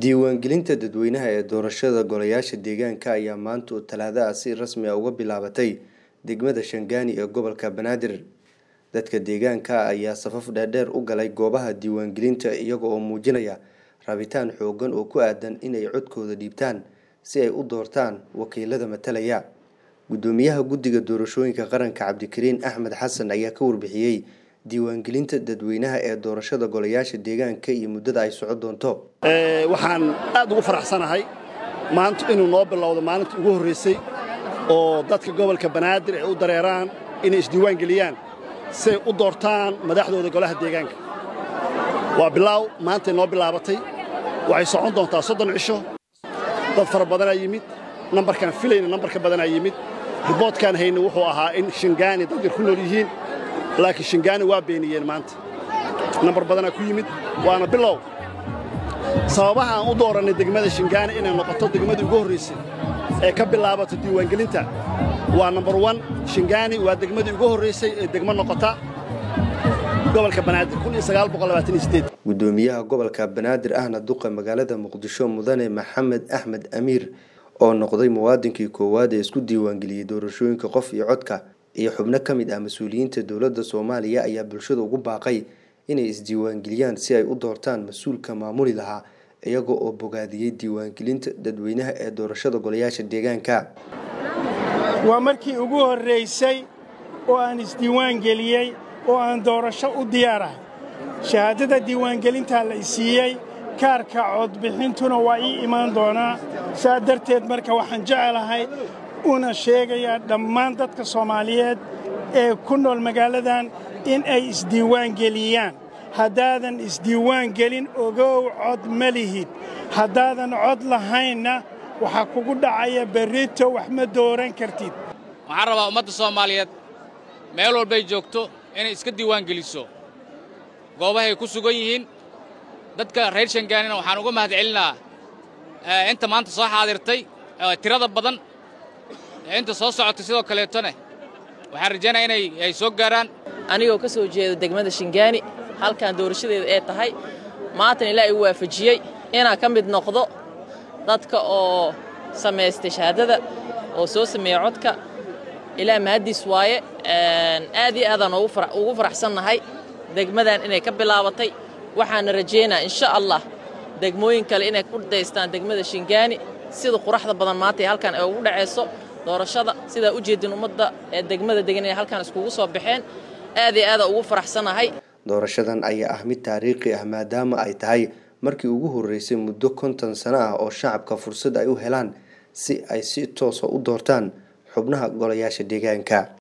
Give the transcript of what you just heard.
diiwaangelinta dadweynaha ee doorashada golayaasha deegaanka ayaa maanta oo talaado ah si rasmi ah uga bilaabatay degmada shangaani ee gobolka banaadir dadka deegaanka ayaa safaf dheerdheer u galay goobaha diiwaangelinta iyaga oo muujinaya rabitaan xoogan oo ku aadan inay codkooda dhiibtaan si ay u doortaan wakiilada matalaya gudoomiyaha guddiga doorashooyinka qaranka cabdikariin axmed xasan ayaa ka warbixiyey diiwaangelinta dadweynaha ee doorashada golayaasha deegaanka iyo muddada ay soco doonto waxaan aad ugu faraxsanahay maanta inuu noo bilowdo maalinta ugu horraysay oo dadka gobolka banaadir ay u dareeraan inay isdiiwaan geliyaan si ay u doortaan madaxdooda golaha deegaanka waa bilaaw maantay noo bilaabatay waxay socon doontaa soddon cisho dad fara badanaa yimid nambarkaan filayna nambarka badanaa yimid riboodkaan hayna wuxuu ahaa in shingaani dad yar ku nool yihiin laakiin shingaani waa beeniyeen maanta nambar badanaa ku yimid waana bilow sababaha aan u doorannay degmada shingaani inay noqoto degmadii ugu horraysay ee ka bilaabato diiwaangelinta waa nambar wan shingaani waa degmadii ugu horraysay ee degmo noqota gobolka banaadir gudoomiyaha gobolka banaadir ahna duqa magaalada muqdisho mudane maxamed axmed amiir oo noqday muwaadinkii koowaad ee isku diiwaangeliyey doorashooyinka qof iyo codka iyo xubno ka mid ah mas-uuliyiinta dowladda soomaaliya ayaa bulshada ugu baaqay inay isdiiwaangeliyaan si ay u doortaan mas-uulka maamuli lahaa iyaga oo bogaadiyey diiwaangelinta dadweynaha ee doorashada golayaasha deegaanka waa markii ugu horraysay oo aan isdiiwaangeliyey oo aan doorasho u diyaarahay shahaadada diiwaangelintaa la isiiyey kaarka codbixintuna waa ii imaan doonaa saa darteed marka waxaan jecelahay una sheegayaa dhammaan dadka soomaaliyeed ee ku nool magaaladan in ay isdiiwaangeliyaan haddaadan isdiiwaangelin ogow cod ma lihid haddaadan cod lahaynna waxaa kugu dhacaya berrito wax ma dooran kartid waxaan rabaa ummadda soomaaliyeed meel walbay joogto inay iska diiwaangeliso goobahay ku sugan yihiin dadka reer shangaanina waxaan uga mahad celinaa inta maanta soo xaadirtay tirada badan inta soo socotay sidoo kaleetone waxaan rajaynaya inay ay soo gaaraan anigoo ka soo jeeda degmada shingaani halkan doorashadeeda ee tahay maantana ilaa igu waafajiyey inaan ka mid noqdo dadka oo samaystay shahaadada oo soo sameeya codka ilaa mahaddiis waaye aad iyo aadaan ugu faraxsannahay degmadan inay ka bilaabatay waxaana rajaynaa insha allah degmooyin kale inay ku daystaan degmada shingaani sida quraxda badan maanta ee halkan ay ugu dhacayso doorashada sidaa u jeedin ummadda ee degmada degan inay halkan iskugu soo baxeen aad iyo aadaan ugu faraxsannahay doorashadan ayaa ah mid taariikhi ah maadaama ay tahay markii ugu horreysay muddo konton sano ah oo shacabka fursad ay u helaan si ay si toosa u doortaan xubnaha golayaasha deegaanka